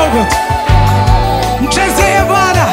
kidogo tu, mchezee Bwana.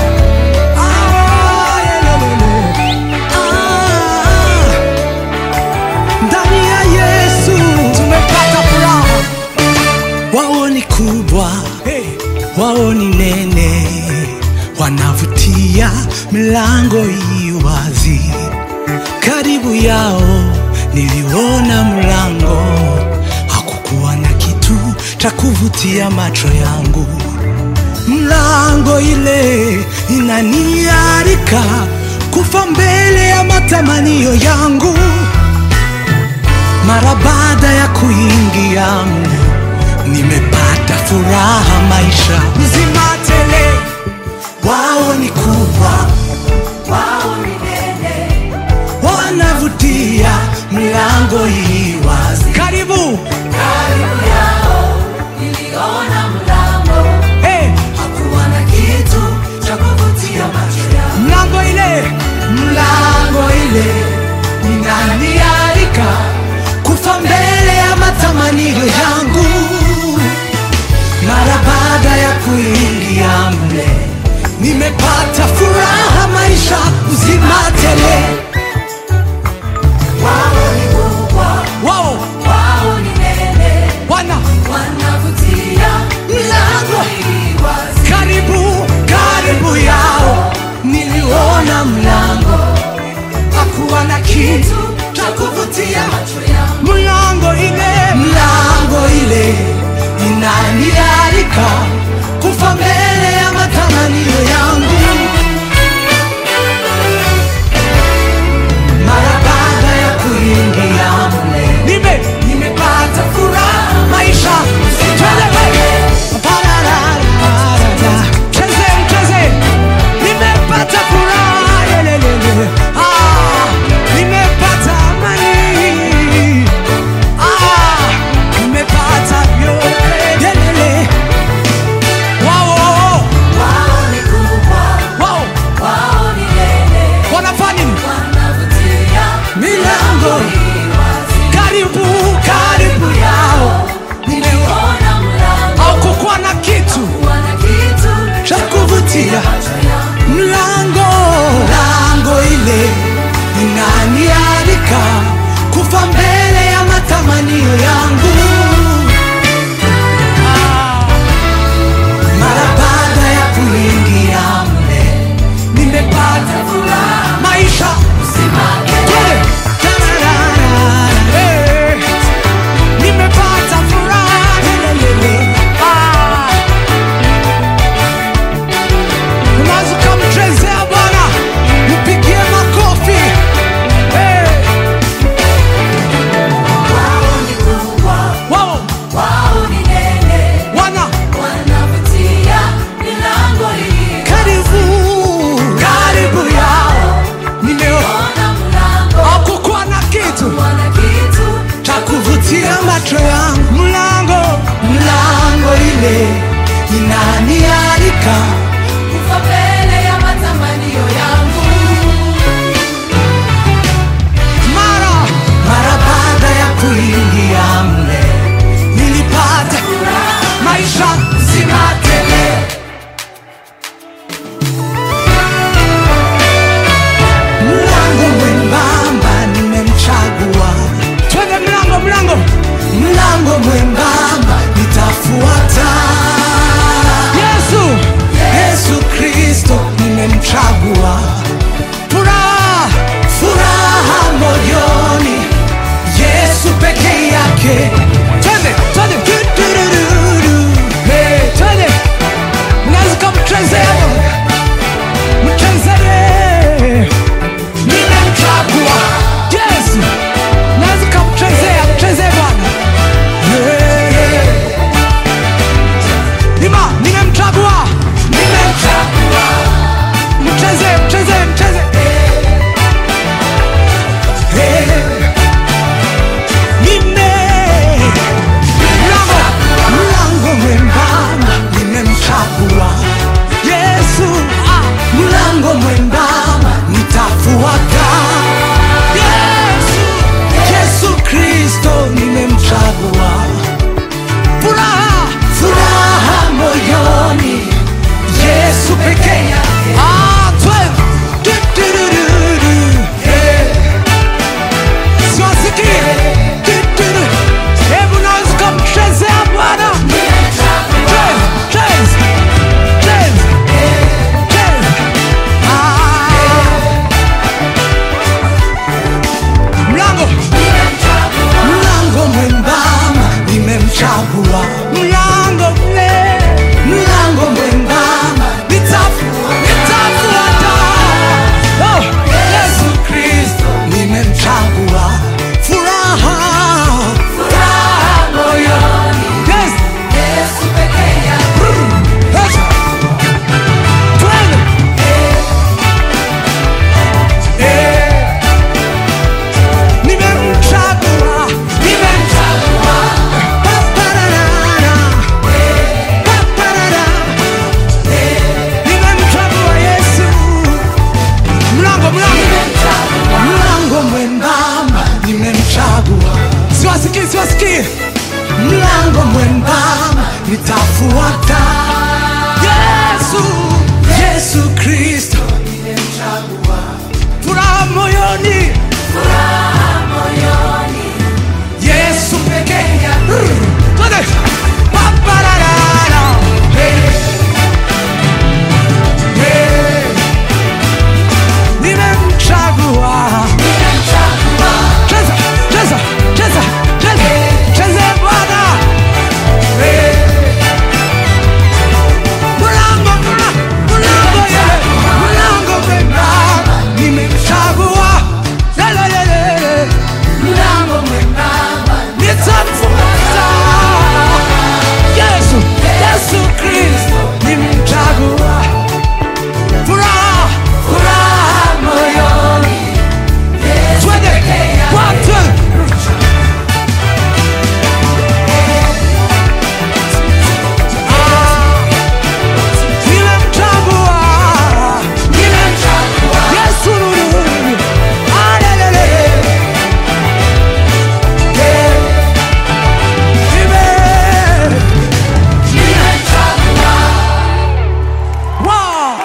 Ah, yelelele. Ah, ndani ya Yesu tumepata furaha. Wao ni kubwa, wao ni nene, wanavutia, milango i wazi. Karibu yao niliona mlango, hakukuwa na kitu cha kuvutia macho yangu. Mlango ile inaniarika kufa mbele ya matamanio yangu. Mara baada ya kuingia mle, nimepata furaha, maisha uzima tele. Wao ni kubwa, Wao ni nene, wanavutia, mlango hii wazi. Karibu karibu yao niliona mlango, hey, hakuwa na kitu cha kuvutia macho yangu. mlango ile, mlango ile inanialika kufa mbele ya matamanio yangu. Mara baada ya kuingia mle, nimepata furaha, maisha uzima tele. Wao ni kubwa, Wao wao ni nene, wana wanavutia, Mlango. hii wazi. karibu karibu yao, niliona mlango, hakuwa na kitu cha kuvutia Macho yangu mlango ile mlango ile inanialika kufa mbele ya matamanio yangu mara baada ya kuingia mle nime nimepata furaha maisha Twende, pararara, cheze mcheze nimepata furaha yelelele ah nimepata amani ah nimepata vyote yelele wao wao ni kubwa, wao wao ni nene, wanafanya nini wanavutia, milango hii wazi. karibu karibu yao Niliona mlango, au kukuwa na kitu hakuwa na kitu cha kuvutia macho yangu. mlango mlango ile inanialika kufa mbele ya matamanio yangu mara baada ya kuingia mle nimepata furaha maisha Twende. Tararara. Eh. nimepata furaha Lelelele. Ah. Unaweza ukamchezea Bwana, mpigie makofi. Hey, Wao ni kubwa, wao wao ni nene, wana wanavutia, milango hii karibu karibu yao, nimeona ona mlango, hakukuwa na kitu hakuwa na kitu cha kuvutia macho yangu. Mlango mlango ile inanialika kufa mbele ya matamanio yangu. mara mara baada ya kuingia mle nilipata maisha zima tele. Mlango mwembamba nimemchagua, twende mlango mlango mlango mwembamba nitafuata. Yesu Yesu Kristo nimemchagua, furaha furaha moyoni, Yesu peke yake. Twende twende du, du, du, du, du. Hey, twende, mnaweza kumchezea mchezee, nimemchagua Yesu, naweza kumchezea mchezee Bwana. Hey. Ima, nimemchagua nimemchagua mcheze mcheze mcheze Hey. nime Wapi siwasikii? Mlango mwembamba nitafuata. Yesu, Yesu Kristo, furaha moyoni, Yesu pekee. Twende. Papararara. Hey. Hey. Nimemchagua. Cheza, cheza, cheza, cheza, cheza Bwana. Hey. Mlango, mla- mlango, yele, mlango mwembamba. Nimemchagua. Yele, yele, yele. Nitamfuata. Yesu, Yesu Kristo nimemchagua. Furaha, furaha moyoni. Twende, watu. Ah, nimemchagua. Yesu, nuru. Ah, lelele. Yeah. Amen. Wow.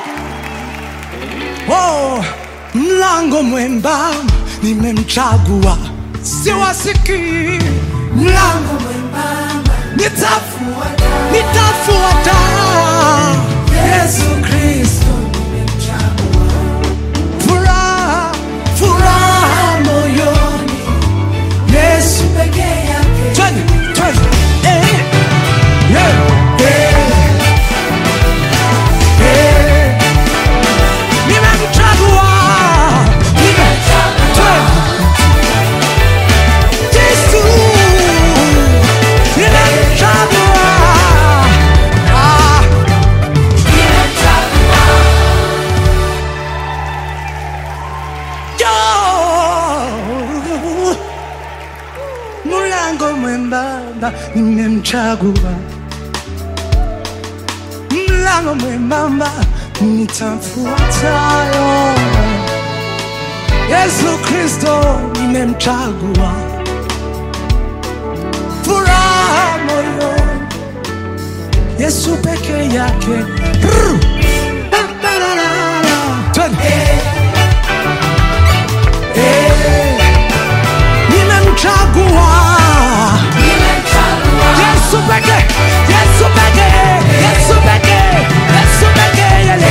Oh, mlango mwembamba nimemchagua, siwasikii. Mlango nitafuata, nitafuata Yesu Kristo. Furaha, furaha moyoni, Yesu Twende, twende. Eh, yeah, eh, eh. Nimemchagua. Nime- twende. Yesu. Nimemchagua. Ah. Yo. Mlango mwembamba nimemchagua, mlango mwembamba nitamfuatayo. Yesu Kristo nimemchagua, furaha moyoni, Yesu peke yake. Brr. Ba-ba-la-la-la. Twende. Eh. Nimemchagua Yesu pekee, Yesu pekee, Yesu pekee, Yesu pekee, yele.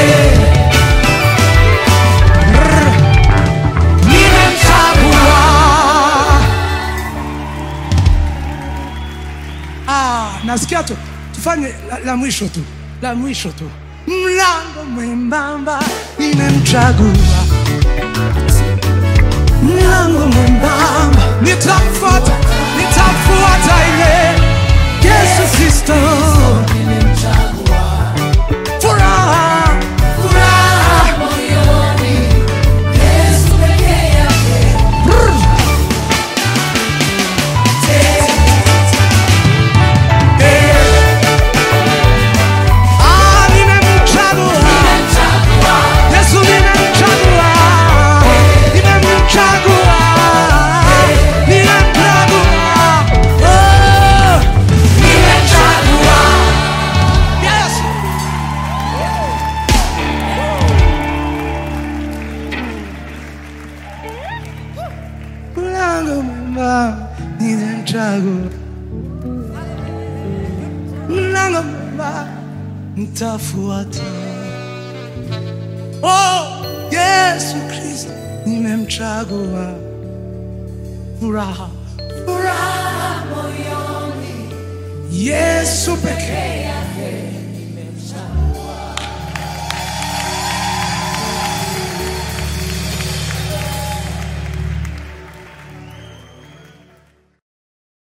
Brr. Nimemchagua. Ah, nasikia tu tufanye la, la mwisho tu la mwisho tu mlango mwembamba nimemchagua mlango mwembamba nitamfuata nitamfuata ile yesu kristo furaha furaha Brr. Ah, nimemchagua Yesu nimemchagua, nimemchagua, nimemchagua, oh, nimemchagua. Yes. Mlango mwembamba nimemchagua, mlango mwembamba nitafuata. Oh, Yesu Kristo nimemchagua, furaha furaha moyoni, Yesu pekee